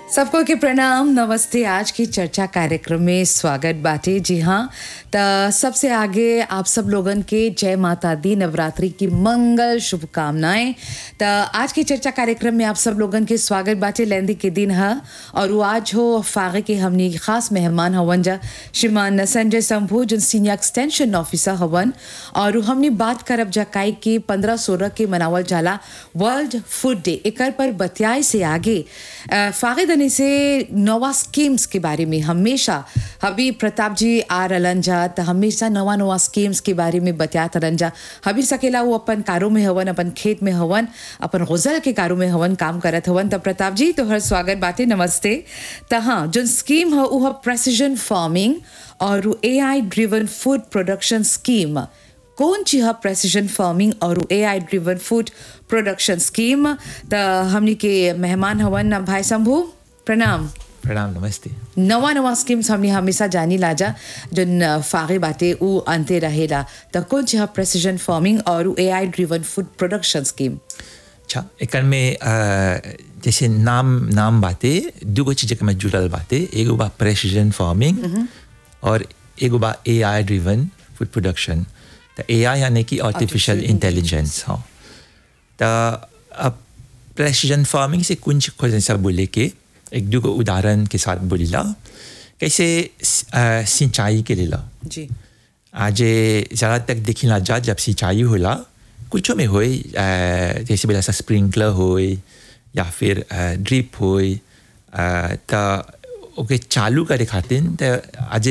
सबको के प्रणाम नमस्ते आज की चर्चा कार्यक्रम में स्वागत बाटे जी हाँ त सबसे आगे आप सब लोगन के जय माता दी नवरात्रि की मंगल शुभकामनाएं त आज की चर्चा कार्यक्रम में आप सब लोगन के स्वागत बाटे लेंदी के दिन है और वो आज हो फागे के हमनी खास मेहमान हवन जा श्रीमान संजय शंभू जो सीनियर एक्सटेंशन ऑफिसर हवन और उ हमनी बात करब जा काई के पंद्रह सोलह के मनावल जाला वर्ल्ड फूड डे एकर पर बतियाए से आगे अ, फागे दने से नवा स्कीम्स के बारे में हमेशा हबी प्रताप जी आ रहलन जा त हमेशा नवा नवा स्कीम्स के बारे में बतियात रहलन जा हबी सकेला वो अपन कारों में हवन अपन खेत में हवन अपन गुजल के कारों में हवन काम करत हवन त प्रताप जी तोहर स्वागत बाटे नमस्ते त हाँ जो स्कीम है वो प्रेसिजन फार्मिंग और A I driven food production scheme कौन ची है प्रेसिजन फार्मिंग और A I driven food production scheme त हमनी के मेहमान हवन भाई शंभू प्रणाम प्रणाम नमस्ते नवा नवा स्कीम्स हमने हमेशा जानी लाजा जन फागे बाटे उ अंते रहेला त कौन ची है प्रेसिजन फार्मिंग और A I driven food production scheme अच्छा एकर में अ, जैसे नाम नाम बाते दूगो चीज के में जुड़ल बाते एगो बा प्रेसिजन फार्मिंग और एगो बा A I driven food production तो ए आई यानी कि आर्टिफिशियल Artificial इंटेलिजेंस हाँ तो अब प्रेसिजन फार्मिंग से कुछ कुछ ऐसा बोले के एक दूगो उदाहरण के साथ बोलिला कैसे अ, सिंचाई के लिए जी आज ज़्यादा तक देखिला जा जब सिंचाई होला कुछ में होए अ, जैसे बोला सा स्प्रिंकलर होए या फिर ड्रिप होए अ, त ओके चालू करे खातिर त आज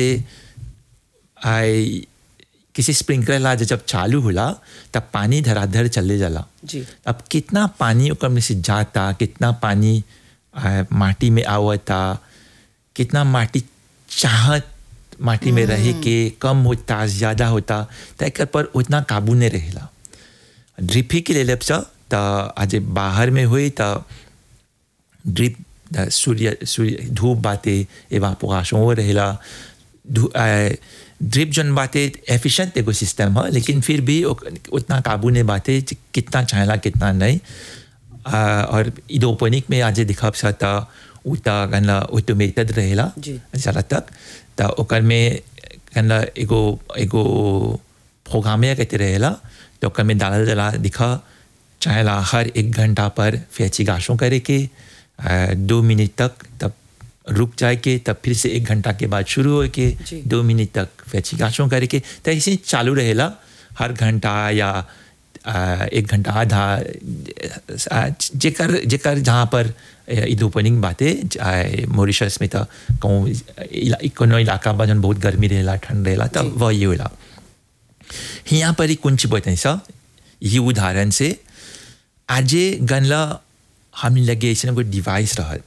आई किसी स्प्रिंकलर ला जब चालू होला तब पानी धराधर चले जाला जी अब कितना पानी ओकर में से जाता कितना पानी आ, माटी में आवता कितना माटी चाहत माटी में रहे के कम होता ज़्यादा होता तो एकर पर उतना काबू नहीं रहेला ड्रिप ही के ले लेब सा तो आज बाहर में हुई तो ड्रिप द सूर्य सूर्य धूप बाते एवापोरेशन हो रहेला धू- आ, ड्रिप जन बाते एफिशिएंट एगो सिस्टम है लेकिन फिर भी ओक- उतना काबू नहीं बाते कि कितना चाहेला कितना नहीं आ, और इडोपोनिक में आज दिखब सा तो उता गनला ऑटोमेटेड रहेला जी। ज़्यादा तक तो ओकर में गनला एगो एगो प्रोग्रामे कहते रहेला तो ओकर में डालल जला दिखा चाहेला हर एक घंटा पर फैची गाशों करे के आ, दो मिनट तक तब रुक जाए के तब फिर से एक घंटा के बाद शुरू हो के जी। दो मिनट तक फैची गाशों करे के तो ऐसे ही चालू रहेला हर घंटा या आ, एक घंटा आधा आ, जेकर जेकर जहाँ पर इधोपनिंग बातें मॉरिशस में तो कहूँ इला- कोनो इलाका बा जन बहुत गर्मी रहेला ठंड रहेला तब वह ये होला यहाँ पर ही कुंच बताई सा ये उदाहरण से आजे गनला हम लगे ऐसे कोई डिवाइस रहल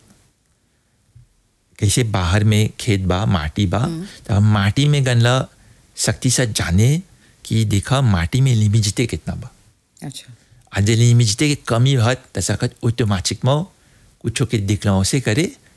कैसे बाहर में खेत बा माटी बा तो हम माटी में गनला शक्ति से जाने कि देखा माटी में लिमिजिते कितना बा अच्छा आज लिमिजिते के कमी हत त सकत ऑटोमेटिक में कुछो के दिखलाओ से करे